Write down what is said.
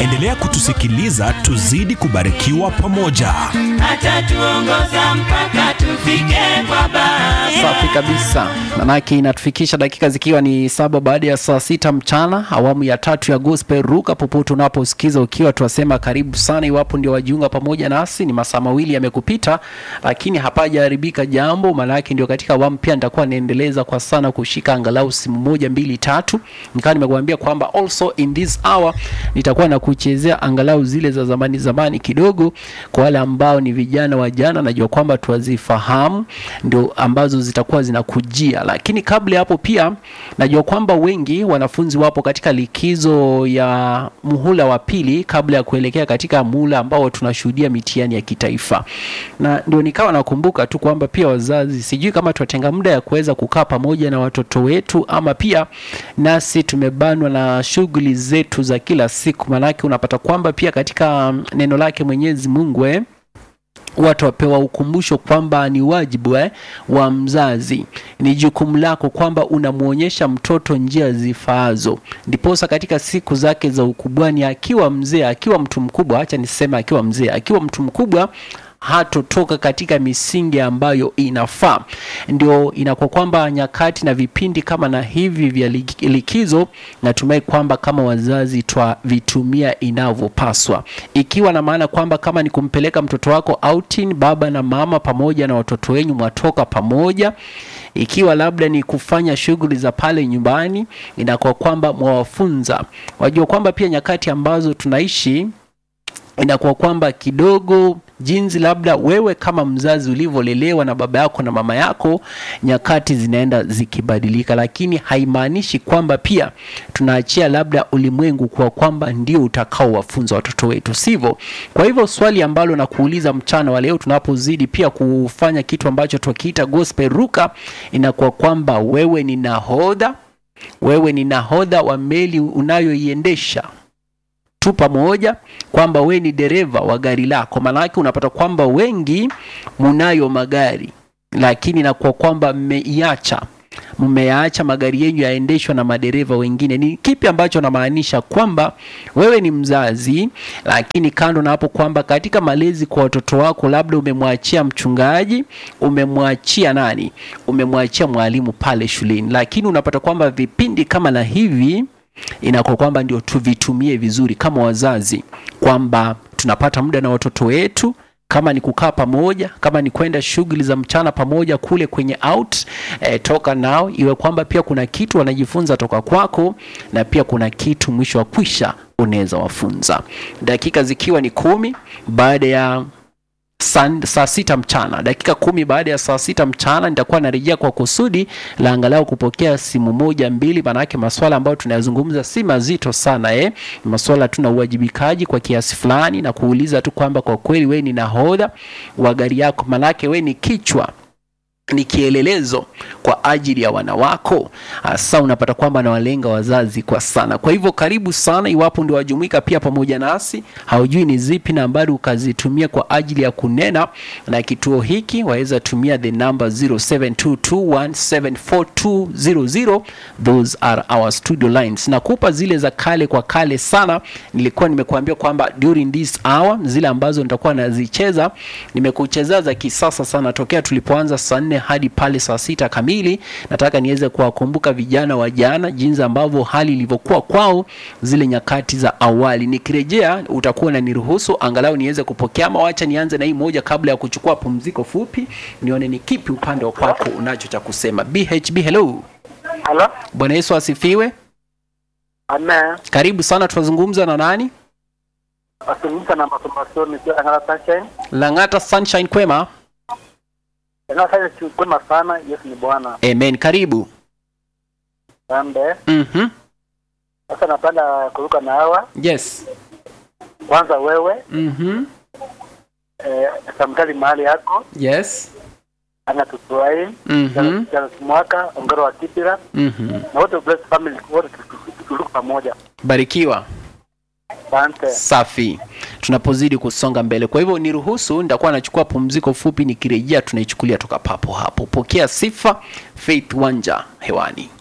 Endelea kutusikiliza, tuzidi kubarikiwa pamoja. atatuongoza mpaka tufike kwa Baba. Safi kabisa, manake inatufikisha dakika zikiwa ni saba baada ya saa sita mchana, awamu ya tatu ya gospel ruka popote unaposikiza ukiwa, tuwasema karibu sana. Iwapo ndio wajiunga pamoja nasi, ni masaa mawili yamekupita, lakini hapajaharibika jambo, maanake ndio katika awamu pia nitakuwa naendeleza kwa sana kushika angalau simu moja mbili tatu, nikawa nimekuambia kwamba also in this hour nitakuwa na kuchezea angalau zile za zamani zamani kidogo, kwa wale ambao ni vijana wa jana, najua kwamba tuwazifahamu ndio ambazo zitakuwa zinakujia, lakini kabla ya hapo pia najua kwamba wengi wanafunzi wapo katika likizo ya muhula wa pili kabla ya kuelekea katika muhula ambao tunashuhudia mitihani ya kitaifa, na ndio nikawa nakumbuka tu kwamba pia wazazi, sijui kama tutatenga muda ya kuweza kukaa pamoja na watoto wetu ama pia nasi tumebanwa na shughuli zetu za kila siku, maanake unapata kwamba pia katika mm, neno lake Mwenyezi Mungu eh, watu wapewa ukumbusho kwamba ni wajibu eh, wa mzazi, ni jukumu lako kwamba unamwonyesha mtoto njia zifaazo, ndiposa katika siku zake za ukubwani, akiwa mzee, akiwa mtu mkubwa, acha niseme akiwa mzee, akiwa mtu mkubwa hatotoka katika misingi ambayo inafaa. Ndio inakuwa kwamba nyakati na vipindi kama na hivi vya lik- likizo, natumai kwamba kama wazazi twavitumia inavyopaswa, ikiwa na maana kwamba kama ni kumpeleka mtoto wako outing, baba na mama pamoja na watoto wenyu mwatoka pamoja ikiwa labda ni kufanya shughuli za pale nyumbani, inakuwa kwamba mwawafunza. Wajua kwamba pia nyakati ambazo tunaishi inakuwa kwamba kidogo jinsi labda wewe kama mzazi ulivyolelewa na baba yako na mama yako, nyakati zinaenda zikibadilika, lakini haimaanishi kwamba pia tunaachia labda ulimwengu kwa kwamba ndio utakaowafunza watoto wetu, sivyo? Kwa hivyo swali ambalo nakuuliza mchana wa leo, tunapozidi pia kufanya kitu ambacho twakiita gospel ruka, inakuwa kwamba wewe ni nahodha, wewe ni nahodha wa meli unayoiendesha tu pamoja kwamba we ni dereva wa gari lako. Maanake unapata kwamba wengi munayo magari, lakini nakuwa kwamba mmeiacha mmeyaacha magari yenyu yaendeshwa na madereva wengine. Ni kipi ambacho namaanisha? Kwamba wewe ni mzazi, lakini kando na hapo, kwamba katika malezi kwa watoto wako, labda umemwachia mchungaji, umemwachia nani, umemwachia mwalimu pale shuleni, lakini unapata kwamba vipindi kama na hivi inakuwa kwamba ndio tuvitumie vizuri kama wazazi, kwamba tunapata muda na watoto wetu, kama ni kukaa pamoja, kama ni kwenda shughuli za mchana pamoja kule kwenye out eh, toka nao, iwe kwamba pia kuna kitu wanajifunza toka kwako, na pia kuna kitu mwisho wa kwisha unaweza wafunza. Dakika zikiwa ni kumi baada ya saa, saa sita mchana, dakika kumi baada ya saa sita mchana nitakuwa narejea kwa kusudi la angalau kupokea simu moja mbili, maanake maswala ambayo tunayazungumza si mazito sana eh. Ni maswala tu na uwajibikaji kwa kiasi fulani, na kuuliza tu kwamba kwa kweli we ni nahodha wa gari yako, maanake we ni kichwa ni kielelezo kwa ajili ya wana wako. Hasa unapata kwamba nawalenga wazazi kwa sana. Kwa hivyo karibu sana, iwapo ndio wajumuika pia pamoja nasi, haujui ni zipi nambari ukazitumia kwa ajili ya kunena na kituo hiki, waweza tumia the number 0722174200 those are our studio lines. Nakupa zile za kale kwa kale sana, nilikuwa nimekuambia kwamba during this hour zile ambazo nitakuwa nazicheza nimekuchezea za kisasa sana tokea tulipoanza saa nne hadi pale saa sita kamili. Nataka niweze kuwakumbuka vijana wa jana, jinsi ambavyo hali ilivyokuwa kwao zile nyakati za awali. Nikirejea utakuwa na niruhusu angalau niweze kupokea, ama wacha nianze na hii moja kabla ya kuchukua pumziko fupi, nione ni kipi upande wa kwako unacho cha kusema. BHB, hello. Halo, Bwana Yesu asifiwe. amen. Karibu sana, tunazungumza na nani? Azungumza na masomasoni nikiwa Lang'ata Sunshine. Lang'ata Sunshine, kwema? Lang'ata Sunshine si kwema sana. Yesu ni Bwana. Amen, karibu. Asante. Mhm. Sasa napenda kuruka na hawa. Yes. Kwanza wewe, Mhm. eh, samtali mahali yako, Yes. ana tutuai, Mhm. jana mwaka, ongero wa Kipira, Mhm. na wote bless family, wote turuka pamoja. Barikiwa. Asante. Safi, tunapozidi kusonga mbele. Kwa hivyo niruhusu, nitakuwa nachukua pumziko fupi, nikirejea tunaichukulia toka papo hapo. Pokea sifa, Faith Wanja hewani.